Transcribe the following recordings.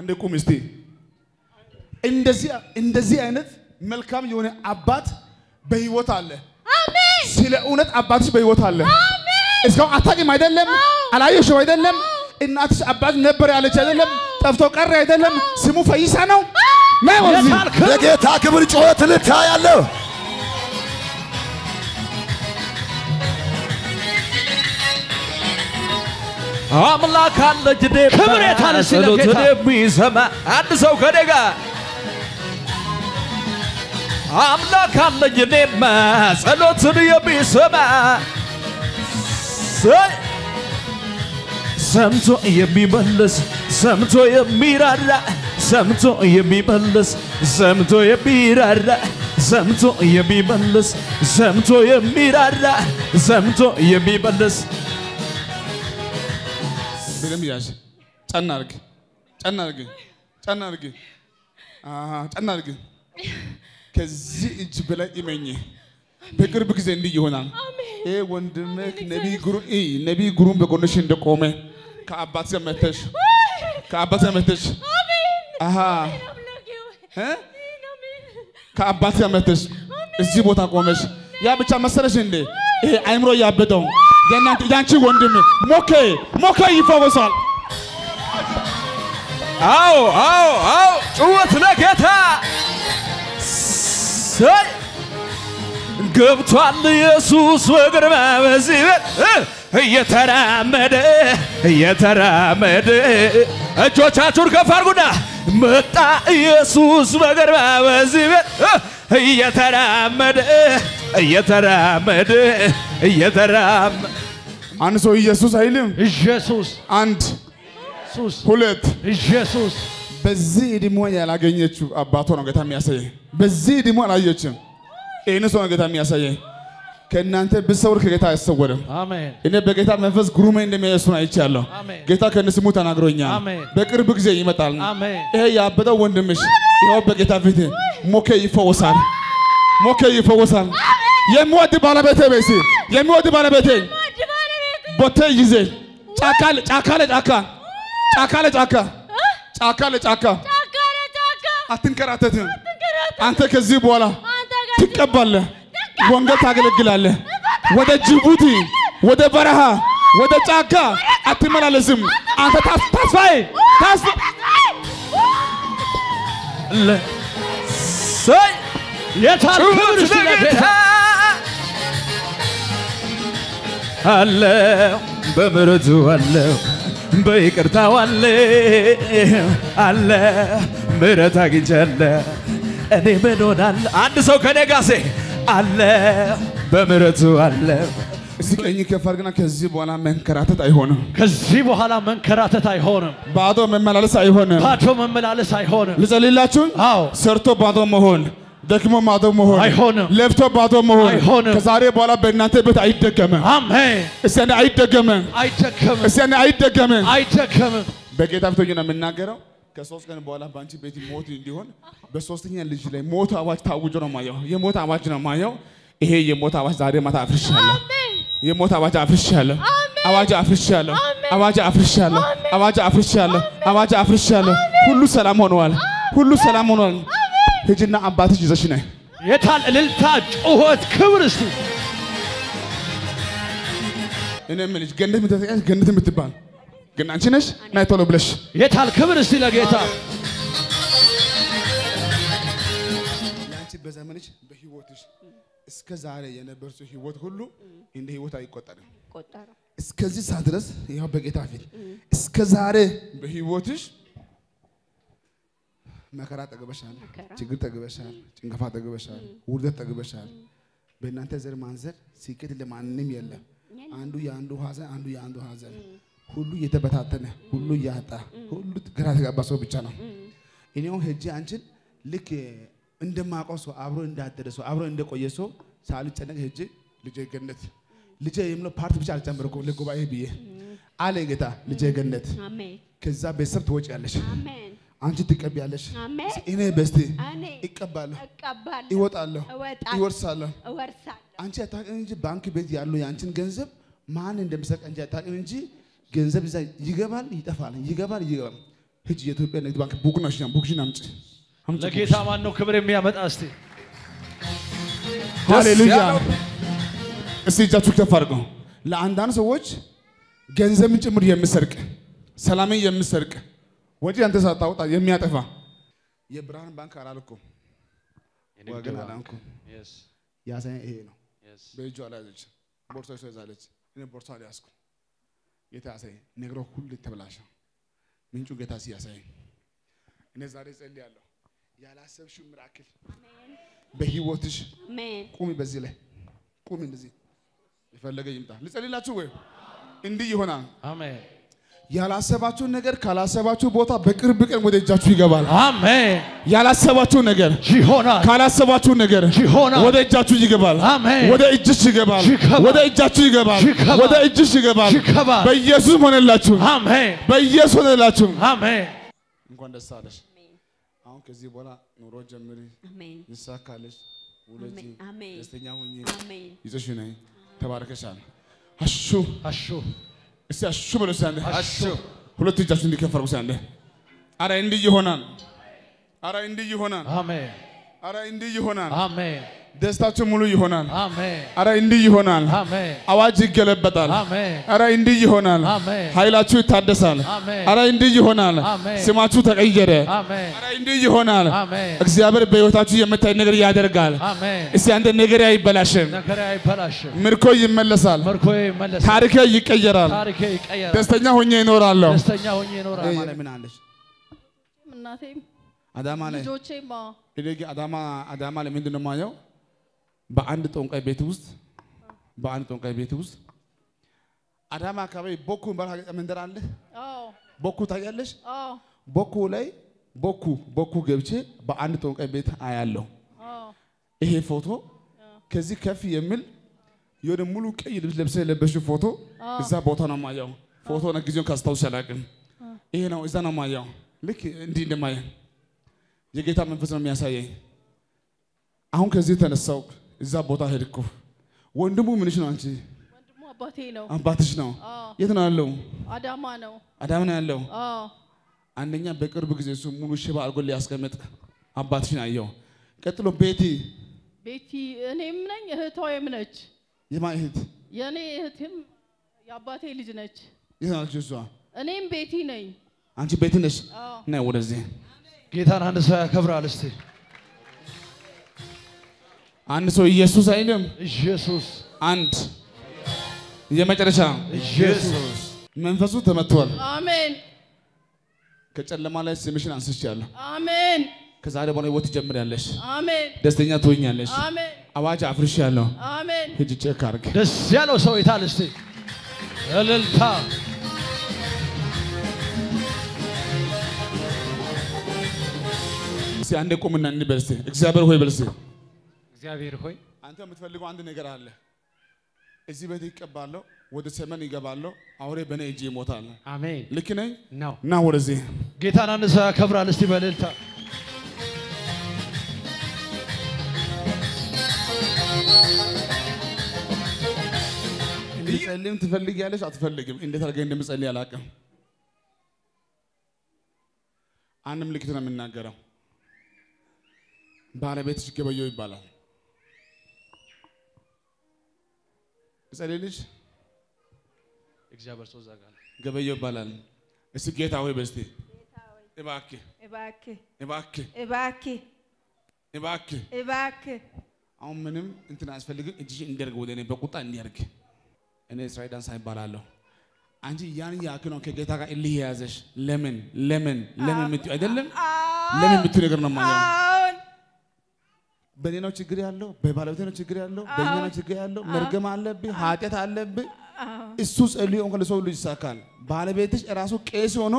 አንድ ቁም እስቲ። እንደዚህ እንደዚህ አይነት መልካም የሆነ አባት በህይወት አለ። አሜን ስለ እውነት አባትሽ በህይወት አለ። እስካሁን አታውቂም አይደለም? አላየሽው አይደለም? እናትሽ አባት ነበር ያለች አይደለም? ጠፍቶ ቀረ አይደለም? ስሙ ፈይሳ ነው። ነይ ወደዚህ። የታል ክብር? ለጌታ ክብር ጩኸት ልታ ያለው አምላክ አለ ጅዴ ክብር የታለ እስቲ ጸሎትን ለጌታ? የሚሰማ አንድ ሰው ከኔ ጋር አምላክ አለ ጅዴማ ጸሎትን የሚሰማ ሰይ ሰምቶ የሚመልስ ሰምቶ የሚራራ ሰምቶ የሚመልስ ሰምቶ የሚራራ ሰምቶ የሚመልስ ሰምቶ የሚራራ ሰምቶ የሚመልስ በደንብ ያዥ። ጨና አድርግ፣ ጨና አድርግ፣ ጨና አድርግ፣ አሃ፣ ጨና አድርግ። ከዚህ እጅ በላይ እመኝ፣ በቅርብ ጊዜ እንዲህ ይሆናል። ይሄ ወንድምህ ነቢይ ግሩም እ ነቢይ ግሩም በጎንሽ እንደቆመ ከአባት ጋር መተሽ ከአባት ጋር መተሽ አሃ እ ከአባት ጋር መተሽ እዚህ ቦታ ቆመሽ ያ ብቻ መሰለሽ እንዴ? ይሄ አይምሮ ያበጠው የእናንተ ያንቺ ወንድም ሞኬ ሞኬ ይፈወሳል። አዎ አዎ አዎ ጩኸት ለጌታ ሰይ ገብቷል ኢየሱስ በግርማ በዚህ ቤት እ እየተራመደ እየተራመደ እጆቻችሁን ከፍ አድርጉና መጣ ኢየሱስ በግርማ በዚህ ቤት እ እየተራመደ እየተራመደ እየተራመደ አንድ ሰው ኢየሱስ አይልም። ኢየሱስ አንድ ኢየሱስ ሁለት ኢየሱስ በዚህ ዕድሜ ያላገኘችው አባቷ ነው ጌታ የሚያሳየ። በዚህ ዕድሜ አላየችም። ይህን ሰው ነው ጌታ የሚያሳየ። ከእናንተ ብሰውር ከጌታ አይሰወርም። አሜን እኔ በጌታ መንፈስ ግሩሜ እንደሚያየሱን አይቻለሁ። አሜን። ጌታ ከነስሙ ተናግሮኛል። አሜን። በቅርብ ጊዜ ይመጣል። አሜን ይሄ ያበጠው ወንድምሽ ይኸው በጌታ ፊት ሞኬ ይፈወሳል። ሞኬ ይፈወሳል። የሚወድ ባለቤቴ በሲ የሚወድ ባለቤቴ ወድ ባለቤት ቦቴ ይዜ ጫካ ለ- ጫካ ለጫካ ጫካ ለጫካ ጫካ ለጫካ ጫካ ለጫካ አትንከራተትም። ትንከራተት አንተ ከዚህ በኋላ አንተ ጋር ትቀባለህ፣ ወንጌል ታገለግላለህ። ወደ ጅቡቲ፣ ወደ በረሃ፣ ወደ ጫካ አትመላለስም። አንተ ታስ- ተስፋዬ ተስፋ ሰይ የታል ክብር ጩኸት እስቲ ለጌታ ለጌታ? አለው በምሕረቱ አለው በይቅርታው አለው አለ ምሕረት አግኝቻለሁ እኔ ምን ሆናለሁ? አንድ ሰው ከኔ ጋር ሴ አለ በምሕረቱ አለው እስቲ ቀኝ ከፍ አድርግና ከዚህ በኋላ መንከራተት አይሆንም። ከዚህ በኋላ መንከራተት አይሆንም። ባዶ መመላለስ አይሆንም። ባዶ መመላለስ አይሆንም። ልጸልላችሁ። አዎ ሰርቶ ባዶ መሆን፣ ደክሞ ባዶ መሆን፣ አይሆንም። ለፍቶ ባዶ መሆን አይሆንም። ከዛሬ በኋላ በእናንተ ቤት አይደገምም። አሜን። እስቲ አንዴ አይደገምም። አይደከምም፣ እስቲ አንዴ አይደገምም። አይደከምም። በጌታ ፊት ሆኜ ነው የምናገረው። ከሶስት ቀን በኋላ በአንቺ ቤት ሞት እንዲሆን በሶስተኛ ልጅ ላይ ሞት አዋጅ ታውጆ ነው ማየው። የሞት አዋጅ ነው ማየው። ይሄ የሞት አዋጅ ዛሬ ማታ አፍርሻለሁ። የሞት አዋጅ አፍርሻለሁ። አዋጅ አፍርሻለሁ። አዋጅ አፍርሻለሁ። አዋጅ አፍርሻለሁ። አዋጅ አፍርሻለሁ። ሁሉ ሰላም ሆነዋል። ሁሉ ሰላም ሆነዋል። ሂጂና አባትሽ ይዘሽ ነይ። የታል እልልታ፣ ጩኸት፣ ክብር እስቲ እኔ የምልሽ ገነት የምትጠይቀሽ ገነት የምትባል ግን አንቺ ነሽ። ናይ ቶሎ ብለሽ የታል ክብር እስቲ ለጌታ ያንቺ በዘመንሽ በህይወትሽ እስከ ዛሬ የነበረው ህይወት ሁሉ እንደ ህይወት አይቆጠርም። ቆጠረው እስከዚህ ሰዓት ድረስ ያው በጌታ ፊት እስከ ዛሬ በህይወትሽ መከራ ጠግበሻል፣ መከራ። ችግር ጠግበሻል፣ ጭንገፋ ጠግበሻል፣ ውርደት ጠግበሻል። በእናንተ ዘር ማንዘር ስኬት ለማንም የለም። አንዱ የአንዱ ሀዘን፣ አንዱ የአንዱ ሀዘን፣ ሁሉ እየተበታተነ ሁሉ እያጣ ሁሉ ግራ የተጋባ ሰው ብቻ ነው። እኔው ሄጄ አንቺን ልክ እንደማውቀው ሰው አብሮ እንዳደረ ሰው አብሮ እንደቆየ ሰው ሳልጨነቅ ሄጄ ልጄ ገነት ልጄ የምለው ፓርቲ ብቻ አልጨመርኩም ለጉባኤ ብዬ አለ ጌታ። ልጄ ገነት አሜን ከዛ ቤተሰብ ትወጪያለሽ፣ አሜን አንቺ ትቀቢያለሽ፣ አሜን እኔ በስቴ እኔ ይቀባለሁ፣ እቀባለሁ ይወጣለሁ፣ እወጣለሁ ይወርሳለሁ። እወርሳለሁ አንቺ አታውቂም እንጂ ባንክ ቤት ያለው የአንቺን ገንዘብ ማን እንደሚሰጥ እንጂ አታውቂም እንጂ ገንዘብ እዛ ይገባል፣ ይጠፋል፣ ይገባል፣ ይገባል። ሂጂ የኢትዮጵያ ንግድ ባንክ ቡክን አሽኛ ቡክሽን አምጪ አምጪ ለጌታ ማን ነው ክብር የሚያመጣ? እስቲ ሃሌሉያ ያለው። እስቲ እጃችሁ ከፍ አድርገው። ለአንዳንድ ሰዎች ገንዘብን ጭምር የምሰርቅ ሰላምን የምሰርቅ ወጪ አንተ ሳታወጣ የሚያጠፋ የብርሃን ባንክ አላልኩም ወገን አላልኩም። ያሳየኝ ይሄ ነው። በእጇ አልያዘች፣ ቦርሳ ይዞ ይዛለች። እኔ ቦርሳ አልያዝኩም። ጌታ ያሳየኝ ነገሮ ሁሉ ተበላሸ። ምንጩ ጌታ ሲያሳየኝ እኔ ዛሬ ጸልያለሁ። ያላሰብሽው ምራክል በህይወትሽ አሜን ቁሚ፣ በዚህ ላይ ቁሚ። እንደዚህ የፈለገ ይምጣ። ልጸልላችሁ ወይ እንዲህ ይሆናል። አሜን ያላሰባችሁ ነገር ካላሰባችሁ ቦታ በቅርብ ቀን ወደ እጃችሁ ይገባል። አሜን። ያላሰባችሁ ነገር ይሆናል ካላሰባችሁ ነገር ይሆናል። ወደ እጃችሁ ይገባል። አሜን። ወደ እጅሽ ይገባል። ይገባል። ወደ እጃችሁ ይገባል። ይገባል። ወደ እጅሽ ይገባል። ይገባል። በኢየሱስ ሆነላችሁ። አሜን በኢየሱስ ሆነላችሁ። አሜን እንኳን ደስ አለሽ። አሁን ከዚህ በኋላ ኑሮ ጀምሪ፣ አሜን ይሳካልሽ፣ ውለጂ፣ አሜን ደስተኛ ሁኚ። አሜን ይዘሽ ነይ። ተባረከሻል። አሹ አሹ እስቲ አሹ በሉ እስቲ አንዴ። አሹ ሁለት እጃችሁ እንዲከፈርጉ እስቲ አንዴ። አረ እንዲህ ይሆናል። አረ እንዲህ ይሆናል። አሜን አረ እንዲህ ይሆናል። አሜን ደስታችሁ ሙሉ ይሆናል። አሜን አረ እንዲህ ይሆናል። አሜን አዋጅ ይገለበጣል። አሜን አረ እንዲህ ይሆናል። አሜን ኃይላችሁ ይታደሳል። አሜን አረ እንዲህ ይሆናል። አሜን። ስማችሁ ተቀየረ። አሜን አረ እንዲህ ይሆናል። አሜን እግዚአብሔር በሕይወታችሁ የምታይ ነገር ያደርጋል። አሜን እስቲ አንተ ነገር አይበላሽም፣ ነገሬ አይበላሽም ምርኮ ይመለሳል፣ ምርኮዬ ይመለሳል ታሪክ ይቀየራል፣ ታሪኬ ይቀየራል ደስተኛ ሆኜ ይኖራለሁ። ደስተኛ ሆኜ እኖራለሁ ምን አለሽ? እናቴም አዳማ ላይ ልጆቼም አዎ። እኔ ግን አዳማ አዳማ ላይ ምንድን ነው የማየው? በአንድ ጠንቋይ ቤት ውስጥ በአንድ ጠንቋይ ቤት ውስጥ አዳማ አካባቢ ቦኩ የሚባል መንደር አለ። አዎ ቦኩ ታያለሽ? አዎ ቦኩ ላይ ቦኩ ቦኩ ገብቼ በአንድ ጠንቋይ ቤት አያለሁ። አዎ ይሄ ፎቶ ከዚህ ከፍ የሚል የሆነ ሙሉ ቀይ ልብስ ለብሰ የለበሽው ፎቶ እዛ ቦታ ነው ማየው። ፎቶ ነው ጊዜውን ካስታውስ አላውቅም። ይሄ ነው እዛ ነው ማየው። ልክ እንዲህ እንደማየ የጌታ መንፈስ ነው የሚያሳየኝ። አሁን ከዚህ ተነሳው እዛ ቦታ ሄድኩ። ወንድሙ ምንሽ ነው? አንቺ ወንድሙ አባቴ ነው። አባትሽ ነው? አዎ የት ነው ያለው? አዳማ ነው። አዳም ነው ያለው። አዎ አንደኛ በቅርብ ጊዜ እሱ ሙሉ ሽባ አድርጎ ሊያስቀምጥ አባትሽን አየው። ቀጥሎ ቤቲ ቤቲ እኔም ነኝ እህቷም ነች። የማ እህት የእኔ እህትም የአባቴ ልጅ ነች። የት ናለች እሷ? እኔም ቤቲ ነኝ። አንቺ ቤቲ ነሽ? አዎ ነይ ወደዚህ። ጌታን አንድ ሰው ያከብራል እስቲ አንድ ሰው ኢየሱስ አይልም። ኢየሱስ አንድ የመጨረሻ ኢየሱስ መንፈሱ ተመቷል። አሜን ከጨለማ ላይ ስምሽን አንስቻለሁ። አሜን ከዛሬ በኋላ ህይወት ትጀምሪያለሽ። አሜን ደስተኛ ትሆኛለሽ። አሜን አዋጅ አፍርሻለሁ። አሜን ሂጂ ቼክ አድርግ። ደስ ያለው ሰው የታል እስቲ እልልታ እስቲ አንዴ ቁምና እንበል እስቲ እግዚአብሔር ሆይ በል እስቲ እግዚአብሔር ሆይ አንተ የምትፈልገው አንድ ነገር አለ። እዚህ ቤት ይቀባለሁ፣ ወደ ሰመን ይገባለሁ፣ አውሬ በእኔ እጅ ይሞታል። አሜን ልክ ነኝ? ነው ና ወደዚህ ጌታን አንድ ሰው ያከብራል እስቲ በእልልታ እንድጸልይም ትፈልጊያለሽ አትፈልግም? እንዴት አድርገህ እንደምጸልይ አላውቅም። አንድ ምልክት ነው የምናገረው። ባለቤትሽ ገበየው ይባላል። እጸልይልሽ እግዚአብሔር ሰው እዛ ጋር ነው። ገበየው ይባላል። እስቲ ጌታ ሆይ በስቲ እባክህ እባክህ እባክህ እባክህ እባክህ እባክህ አሁን ምንም እንትን አያስፈልግም። እጅሽ እንዲያርግ ወደ እኔ በቁጣ እንዲያርግ። እኔ እስራኤል ዳንሳ ይባላለሁ። አንቺ ያን ያክል ነው ከጌታ ጋር እልህ የያዘሽ። ለምን ለምን ለምን የምትይው አይደለም ለምን የምትይው ነገር ነው ማየው። አሁን በእኔ ነው ችግር ያለው፣ በባለቤቴ ነው ችግር ያለው፣ በእኛ ነው ችግር ያለው። መርገም አለብህ፣ ኃጢአት አለብህ። እሱ ጸልዮ እንኳን ለሰው ልጅ ይሳካል። ባለቤትሽ እራሱ ቄስ ሆኖ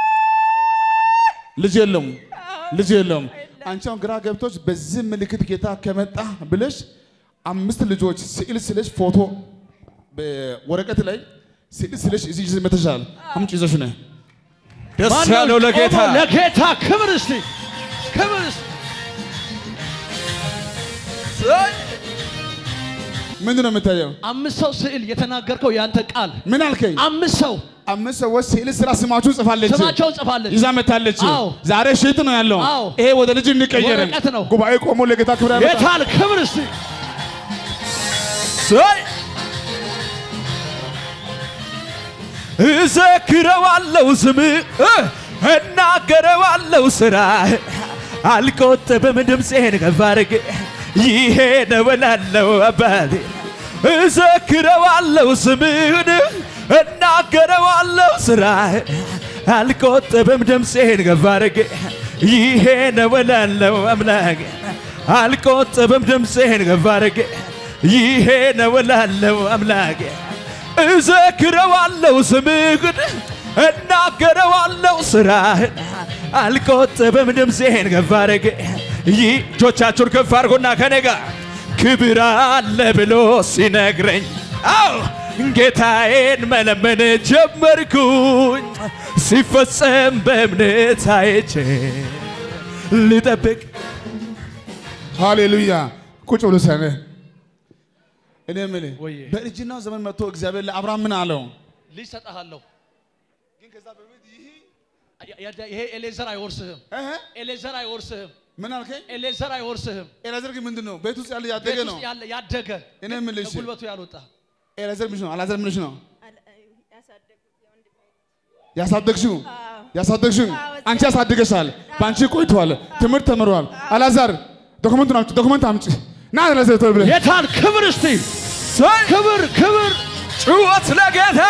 ልጅ የለውም ልጅ የለውም። አንቺ አሁን ግራ ገብቶች በዚህ ምልክት ጌታ ከመጣ ብለሽ አምስት ልጆች ስዕል ስለሽ ፎቶ በወረቀት ላይ ስዕል ስለሽ እዚህ ይዘሽ መተሻል። አምጪ ይዘሽ ነይ። ደስ ማነው ያለው ለጌታ ቆሞ ለጌታ ክብር እስቲ ክብር እስቲ ምንድን ነው የምታየው? አምስት ሰው ስዕል የተናገርከው ያንተ ቃል ምን አልከኝ? አምስት ሰው አምስት ሰዎች ስዕል ስራ ስማችሁን ጽፋለች ስማቸውን ጽፋለች። ይዛ መታለች። አዎ። ዛሬ ሽት ነው ያለው። አዎ። ይሄ ወደ ልጅ እንቀየር። ወረቀት ነው። ጉባኤ ቆሞ ለጌታ ክብር ያመጣ ጌታን ክብር እስቲ ሰይ እዘክረዋለው ስምህ እናገረዋለው ስራ አልቆጥብም ድምፄን ከፍ አድርጌ ይሄ ነው እላለሁ አባቴ እዘክረዋለው ስምህን እናገረዋለው ስራ አልቆጥብም ድምፄን ከፍ አድርጌ ይሄ ነው እላለሁ አምላኬ አልቆጥብም ድምፄን ከፍ አድርጌ ይሄ ነው እላለሁ አምላኬ እዘክረዋለው ስምህን እናገረዋለው ስራህን አልቆጥብም ድምፄን ከፍ አድርጌ ይህ እጆቻችሁን ከፍ አድርጎና ከኔ ጋር ክብር አለ ብሎ ሲነግረኝ አው ጌታዬን መለመን ጀመርኩኝ ሲፈጸም በእምነት አይቼ ልጠብቅ ሃሌሉያ። ቁጭ ብሎ ሰነ እኔ የምልህ ወዬ። በእርጅናው ዘመን መጥቶ እግዚአብሔር ለአብርሃም ምን አለው? ልጅ ሰጠሃለሁ። ይሄ ኤሌዘር አይወርስህም። እህ፣ ኤሌዘር አይወርስህም። ምን አልከኝ? ኤሌዘር አይወርስህም። ኤላዘር ግን ምንድን ነው? ቤት ውስጥ ያለ ያደገ ቤት ነው። ውስጥ ያለ ያደገ እኔ የምልሽ ጉልበቱ ያልወጣ ኤላዘር ምንሽ ነው? አላዘር ምንሽ ነው? ያሳደግሽው ያሳደግሽው አንቺ ያሳድገሻል። በአንቺ ቆይቷል። ትምህርት ተምሯል። አላዛር ዶክመንቱን አምጪ፣ ዶክመንት አምጪ። ና አላዛር ቶሎ ብለህ ጌታን ክብር እስቲ ሰይ ክብር ክብር ጩኸት ለጌታ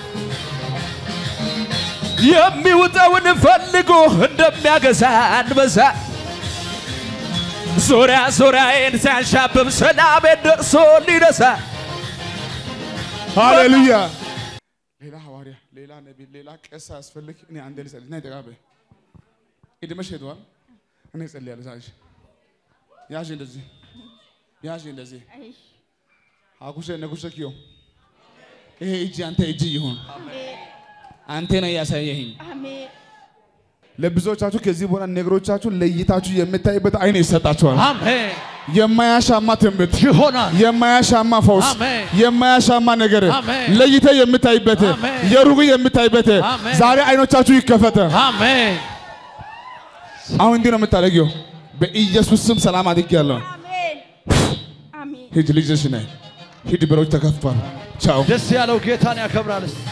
የሚውጠውን ፈልጎ እንደሚያገሳ አንበሳ ዙሪያ ዙሪያዬን ሲያንሻብብ ሰላሜን ደርሶ ሊነሳ ሃሌሉያ። ሌላ ሐዋርያ፣ ሌላ ነቢይ፣ ሌላ ቄስ አያስፈልግ። እኔ አንዴ ልጸልይ እና ይጠቃበ እድሜሽ ሄደዋል። እኔ እጸልያለሁ። ዛሬ ያዥ እንደዚህ ያዥ እንደዚህ አጉሸ ነጉሸ ኪዮ ይሄ እጅ አንተ እጅ ይሁን። አንተ ነው ያሳየኸኝ። አሜን ለብዙዎቻችሁ ከዚህ በኋላ ነገሮቻችሁ ለይታችሁ የምታይበት አይን ይሰጣችኋል። አሜን የማያሻማ ትምህርት ይሆናል። የማያሻማ ፈውስ፣ አሜን። የማያሻማ ነገር አሜን። ለይተ የምታይበት አሜን። የሩቅ የምታይበት አሜን። ዛሬ አይኖቻችሁ ይከፈተ። አሜን አሁን እንዲህ ነው የምታደርጊው። በኢየሱስ ስም ሰላም አድርጌያለሁ። አሜን አሜን ሂድ ልጅሽ ነህ። ሂድ በሮች ተከፍቷል። ቻው። ደስ ያለው ጌታን ያከብራል። እስቲ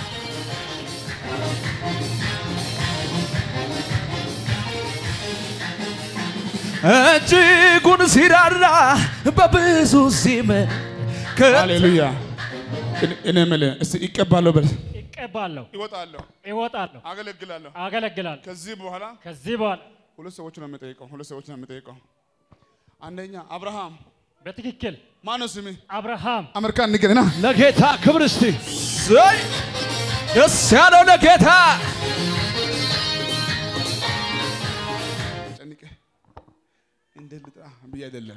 እጅጉን ሲራራ በብዙ ሲም ሃሌሉያ። እኔ- እኔ የምልህ እስቲ ይቀባለሁ በል። እቀባለሁ፣ ይወጣለሁ፣ እወጣለሁ፣ አገለግላለሁ። አገለግላለሁ። ከዚህ በኋላ ከዚህ በኋላ ሁለት ሰዎች ነው የምጠይቀው። ሁለት ሰዎች ነው የምጠይቀው። አንደኛ አብርሃም በትክክል ማነው ስምህ? አብርሃም አሜሪካ እንገናኝ ና ለጌታ ክብር እስቲ ሰይ ደስ ያለው ለጌታ ጨንቄ እንዴት ልጥራ ብዬ አይደለም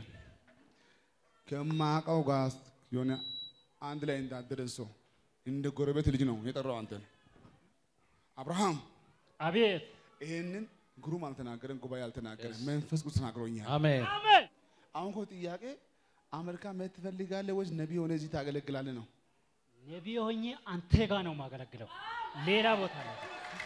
ከማውቀው ጋር የሆነ አንድ ላይ እንዳደረን ሰው እንደ ጎረቤት ልጅ ነው የጠራው አንተን። አብርሃም አቤት ይሄንን ግሩም አልተናገረን፣ ጉባኤ አልተናገረን፣ መንፈስ ቅዱስ ተናግሮኛል። አሜን አሜን። አሁን እኮ ጥያቄ አሜሪካ መሄድ ትፈልጋለህ ወይስ ነቢይ ሆነ እዚህ ታገለግላለህ ነው? ነቢይ ሆኜ አንተ ጋር ነው የማገለግለው፣ ሌላ ቦታ ነው።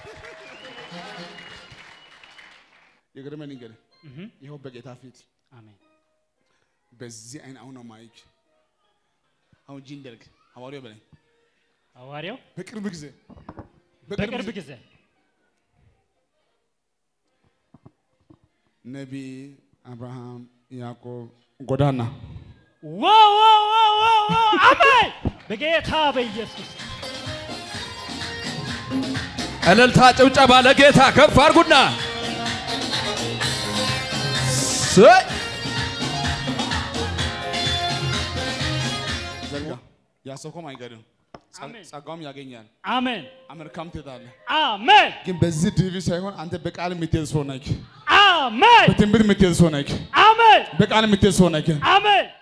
የገረመኝ ነገር እህ፣ ይኸው በጌታ ፊት አሜን በዚህ አይን አሁን ነው ማይክ አሁን ጂ እንደርግ ሐዋርያው በለኝ ሐዋርያው በቅርብ ጊዜ በቅርብ ጊዜ ነቢይ አብርሃም ያዕቆብ ጎዳና ዋው ዋው ዋው ዋው ዋው! አሜን በጌታ በኢየሱስ እልልታ ጭብጨባ ለጌታ ከፍ አድርጉና ሰይ ዘርጋ ያሰብከውም አይገድም ጸ- አሜን። ጸጋውም ያገኛል አሜን አሜሪካም ትሄዳለህ አሜን ግን በዚህ ዲቪ ሳይሆን አንተ በቃል የምትሄድ ሰው ነህ አሜን በትንቢት የምትሄድ ሰው ነህ አሜን በቃል የምትሄድ ሰው ነህ አሜን